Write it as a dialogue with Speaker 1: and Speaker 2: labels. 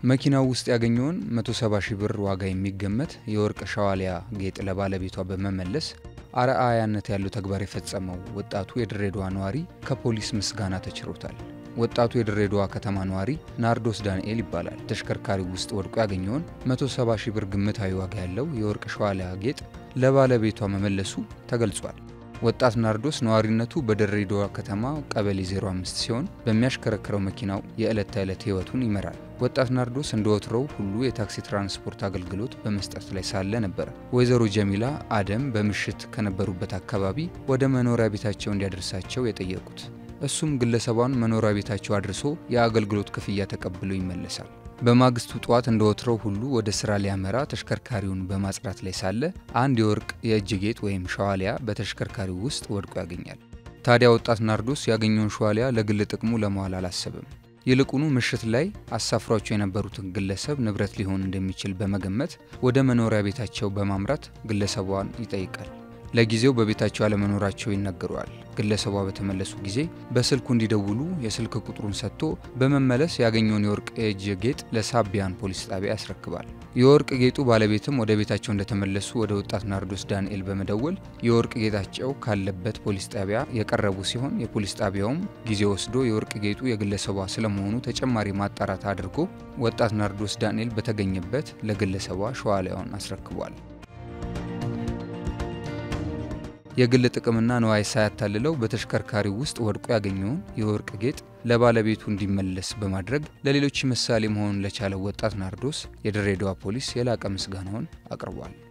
Speaker 1: መኪናው ውስጥ ያገኘውን 170 ሺህ ብር ዋጋ የሚገመት የወርቅ ሻዋሊያ ጌጥ ለባለቤቷ በመመለስ አርአያነት ያለው ተግባር የፈጸመው ወጣቱ የድሬዳዋ ነዋሪ ከፖሊስ ምስጋና ተችሮታል። ወጣቱ የድሬዳዋ ከተማ ነዋሪ ናርዶስ ዳንኤል ይባላል። ተሽከርካሪው ውስጥ ወድቆ ያገኘውን 170 ሺህ ብር ግምታዊ ዋጋ ያለው የወርቅ ሻዋሊያ ጌጥ ለባለቤቷ መመለሱ ተገልጿል። ወጣት ናርዶስ ነዋሪነቱ በድሬዳዋ ከተማ ቀበሌ 05 ሲሆን በሚያሽከረክረው መኪናው የዕለት ተዕለት ሕይወቱን ይመራል። ወጣት ናርዶስ እንደ ወትሮው ሁሉ የታክሲ ትራንስፖርት አገልግሎት በመስጠት ላይ ሳለ ነበረ ወይዘሮ ጀሚላ አደም በምሽት ከነበሩበት አካባቢ ወደ መኖሪያ ቤታቸው እንዲያደርሳቸው የጠየቁት። እሱም ግለሰቧን መኖሪያ ቤታቸው አድርሶ የአገልግሎት ክፍያ ተቀብሎ ይመለሳል። በማግስቱ ጠዋት እንደ ወትሮው ሁሉ ወደ ስራ ሊያመራ ተሽከርካሪውን በማጽዳት ላይ ሳለ አንድ የወርቅ የእጅ ጌጥ ወይም ሸዋሊያ በተሽከርካሪው ውስጥ ወድቆ ያገኛል። ታዲያ ወጣት ናርዶስ ያገኘውን ሸዋሊያ ለግል ጥቅሙ ለመዋል አላሰብም። ይልቁኑ ምሽት ላይ አሳፍሯቸው የነበሩትን ግለሰብ ንብረት ሊሆን እንደሚችል በመገመት ወደ መኖሪያ ቤታቸው በማምራት ግለሰቧን ይጠይቃል። ለጊዜው በቤታቸው አለመኖራቸው ይነገረዋል። ግለሰቧ በተመለሱ ጊዜ በስልኩ እንዲደውሉ የስልክ ቁጥሩን ሰጥቶ በመመለስ ያገኘውን የወርቅ የእጅ ጌጥ ለሳቢያን ፖሊስ ጣቢያ ያስረክባል። የወርቅ ጌጡ ባለቤትም ወደ ቤታቸው እንደተመለሱ ወደ ወጣት ናርዶስ ዳንኤል በመደወል የወርቅ ጌጣቸው ካለበት ፖሊስ ጣቢያ የቀረቡ ሲሆን የፖሊስ ጣቢያውም ጊዜ ወስዶ የወርቅ ጌጡ የግለሰቧ ስለመሆኑ ተጨማሪ ማጣራት አድርጎ ወጣት ናርዶስ ዳንኤል በተገኘበት ለግለሰቧ ሸዋሊያውን አስረክቧል። የግል ጥቅምና ንዋይ ሳያታልለው በተሽከርካሪው ውስጥ ወድቆ ያገኘውን የወርቅ ጌጥ ለባለቤቱ እንዲመለስ በማድረግ ለሌሎች ምሳሌ መሆን ለቻለው ወጣት ናርዶስ የድሬዳዋ ፖሊስ የላቀ ምስጋናውን አቅርቧል።